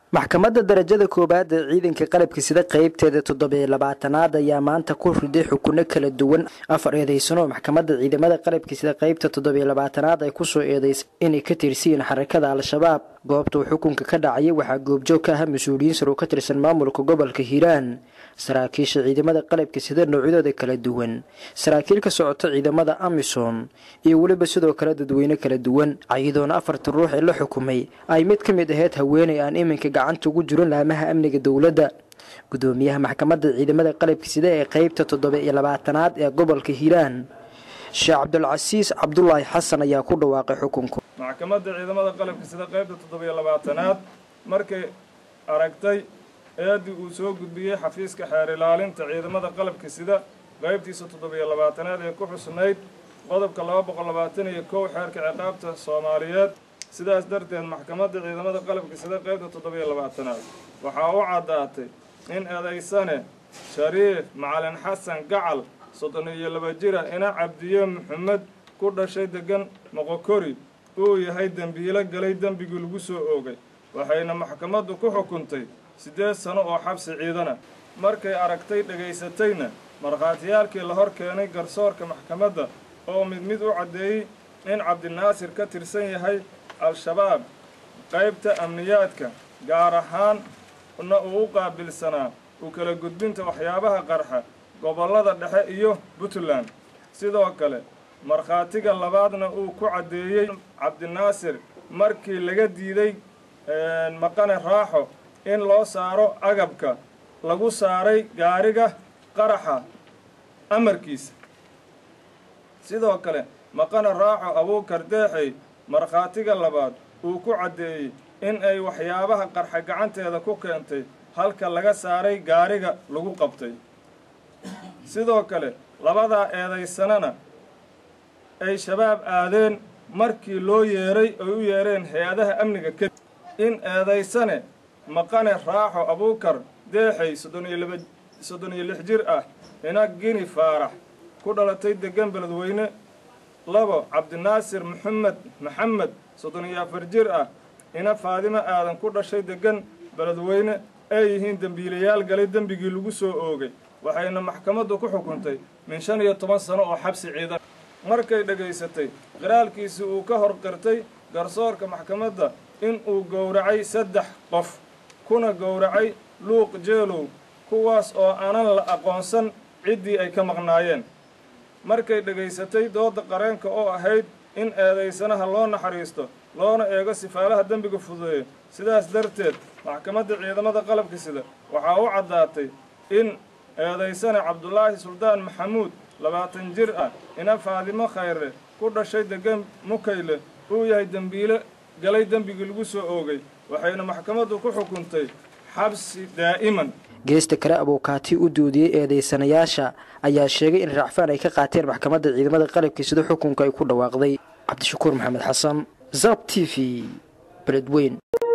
maxkamadda darajada koowaad ee ciidanka qalabka sida qeybteeda toddobiyo labaatanaad ayaa maanta ku riday xukuno kala duwan afar eedeysano maxkamadda ciidamada qalabka sida qeybta toddobiyo labaatanaad ay kusoo eedeysay inay ka tirsiyiin xarakada al-shabaab goobta uu xukunka ka dhacayay waxaa goobjoog ka ah mas-uuliyiin sar oo ka tirsan maamulka gobolka hiiraan saraakiisha ciidamada qalabka sida noocyadooda kala duwan saraakiil ka socota ciidamada amisom iyo weliba sidoo kale dadweyne kala duwan ayadoona afartan ruux ee la xukumay ay mid ka mid ahayd haweeney aan iminka gacanta ugu jirin laamaha amniga dowladda gudoomiyaha maxkamadda ciidamada qalabka sida ee qeybta toddoba iyo labaatanaad ee gobolka hiiraan sheekh cabdulcasiis cabdulaahi xasan ayaa ku dhawaaqay xukunku maxkamadda ciidamada qalabka sida qeybta toddobiyo labaatanaad markay aragtay eedii uu soo gudbiyey xafiiska xeer ilaalinta ciidamada qalabka sida qeybtiisa toddobiyo labaatanaad ee ku xusnayd qodobka laba boqol labaatan iyo kow xeerka ciqaabta soomaaliyeed sidaas darteed maxkamadda ciidamada qalabka sida qeybta toddobiyo labaatanaad waxaa u caddaatay in eedaysane shariif macalin xasan gacal soddon iyo laba jira ina cabdiye maxamed ku dhashay degan moqokori uu yahay dembiilo galay dembigii lagu soo oogay waxayna maxkamaddu ku xukuntay siddeed sano oo xabsi ciidana markay aragtay dhegaysatayna markhaatiyaalkii la hor keenay garsoorka maxkamadda oo mid mid u caddeeyey in cabdinaasir ka tirsan yahay al-shabaab qaybta amniyaadka gaar ahaanna uu u qaabilsanaa u kala gudbinta waxyaabaha qarxa gobollada dhexe iyo puntland sidoo kale markhaatiga labaadna uu ku caddeeyey cabdinaasir markii laga diiday maqane raaxo in loo saaro agabka lagu saaray gaariga qaraxa amarkiisa sidoo kale maqane raaxo abuukar deexey markhaatiga labaad uu ku caddeeyey in ay waxyaabaha qarxa gacanteeda ku keentay halka laga saaray gaariga lagu qabtay sidoo kale labadaa eedaysanana ay shabaab aadeen markii loo yeeray ay u yeereen hay-adaha amniga kadib in eedaysane maqane raaxo abuukar deexay soddon iyo laba soddon iyo lix jir ah ina gini faarax ku dhalatay degan beledweyne labo cabdinaasir maxamed maxamed soddon iyo afar jir ah ina faadimo aadan ku dhashay degan beledweyne ay yihiin dembiilayaal galay dembigii lagu soo oogay waxayna maxkamaddu ku xukuntay min shan iyo toban sano oo xabsi ciidan markay dhegaysatay qiraalkiisii uu ka hor qirtay garsoorka maxkamadda in uu gowracay saddex qof kuna gowracay luuq jeelow kuwaas oo aanan la aqoonsan ciddii ay ka maqnaayeen markay dhegaysatay doodda qareenka oo ahayd in eedaysanaha loo naxariisto loona eego sifaalaha dembiga fududeeya sidaas darteed maxkamadda ciidamada qalabka sida waxaa u caddaatay in eedaysane cabdulaahi suldaan maxamuud labaatan jir ah ina faadimo khayre ku dhashay degan mukayle uu yahay dembiile galay dembigii lagu soo oogay waxayna maxkamaddu ku xukuntay xabsi daa'iman geesta kale abuukaati u doodiyey eedeysanayaasha ayaa sheegay in raacfaan ay ka qaateen maxkamadda ciidamada qalabkii sida xukunka ay ku dhawaaqday cabdishakuur maxamed xasan zab t v beledweyn